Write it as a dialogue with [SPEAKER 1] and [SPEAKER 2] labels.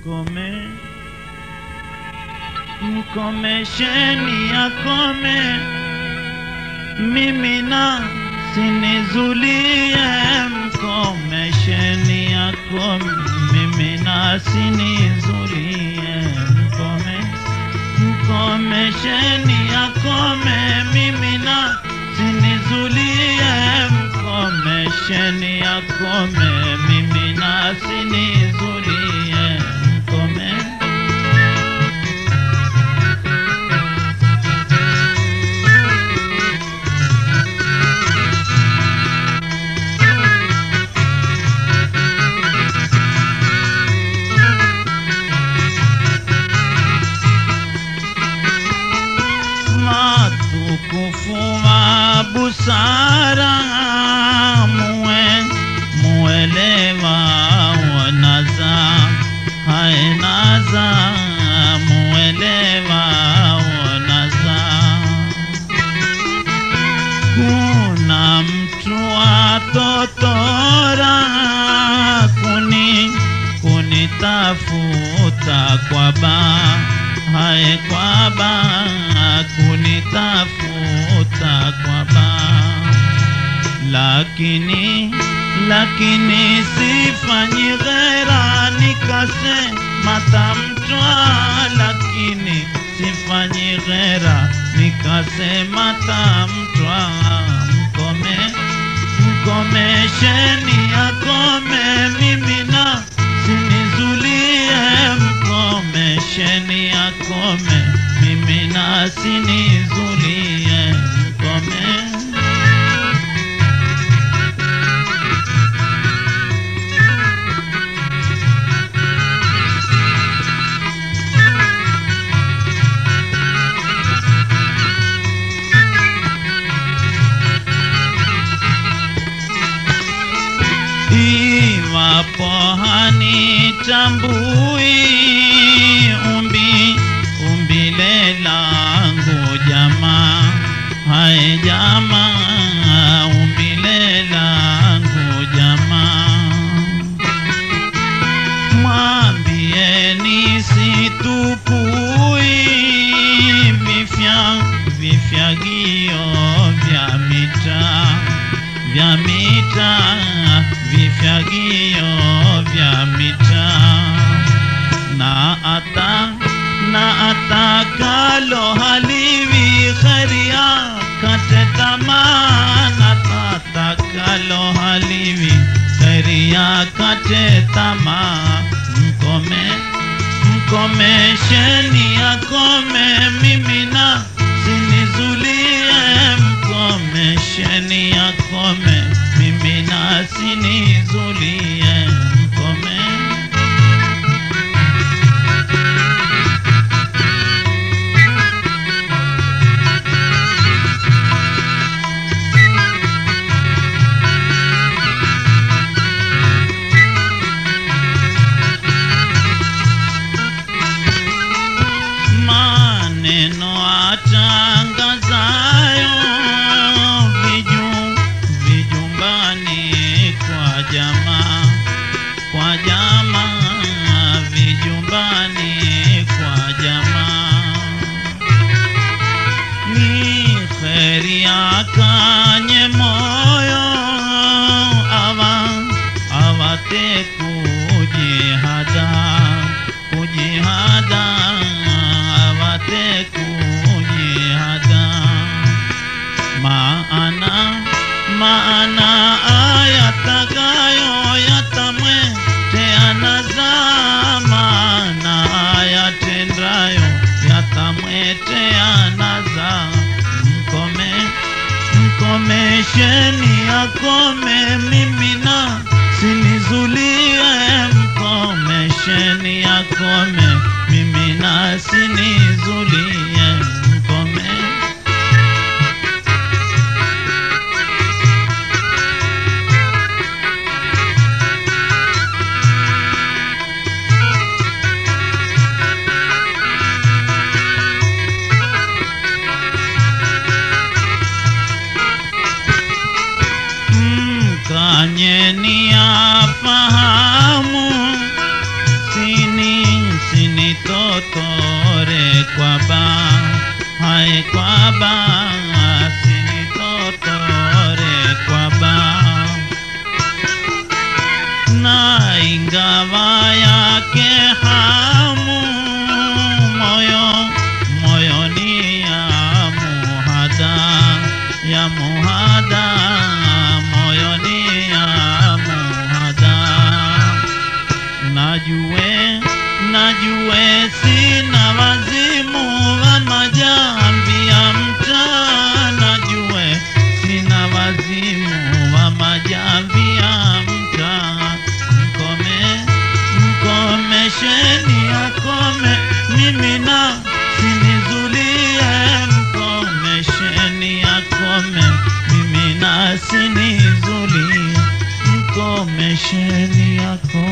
[SPEAKER 1] mkome mkomesheni akome mimi na sinizulie mkomesheni akome mimi na sinizulie mkome mkomesheni akome mimi na sinizulie mkomesheni akome mimi na sinizulie mkome matukufu wa busara muwe muelewa wanaza haenaza muelewa wanaza kuna mtu atotora kuni kunitafuta kwa baa hae kwa baa kunitafuta kwa baa lakini lakini sifanyi ghera nikasema tamtwa lakini sifanyi ghera nikasema tamtwa mkome mkomesheni akome mimi na sinizulie mkomesheni akome mimi na sinizulie mkome iwapo hanitambui umbi umbile langu jamaa hae jamaa umbile langu jamaa mwambieni situpui vifya vifyagio vya mitaa vya mitaa vifyagio vya mitaa na ata na atakalo haliwi kharia kate tamaa na atakalo haliwi kharia kate tamaa mkome mkomesheni akome mimi na sinizulie mkomesheni akome mimi na sinizulie mkome maneno atangazayo viju vijumbani kwa jamaa kwa jamaa vijumbani kwa jamaa ni kheri akanye moyo awa awate kujihada kujihada awate kujihada maana maana ayatakayo yatamweteanaza maana ayatendayo yatamweteanaza mkome mkomesheni akome mimi na sinizulie mkomesheni akome mimi na sinizulie mkome mkanyeni afahamu sini sinitotore kwa ba hai kwa ba sinitotore kwa ba na ingawa yake hamu moyo moyoni ya muhada ya muhada moyoni ya muhada najue najue sina wazimu wa majambi ya mtaa najue sina wazimu wa majambi ya mtaa mkome mkomesheni akome mimi na sinizulie mkomesheni akome mimi na sinizulie mkomesheni akome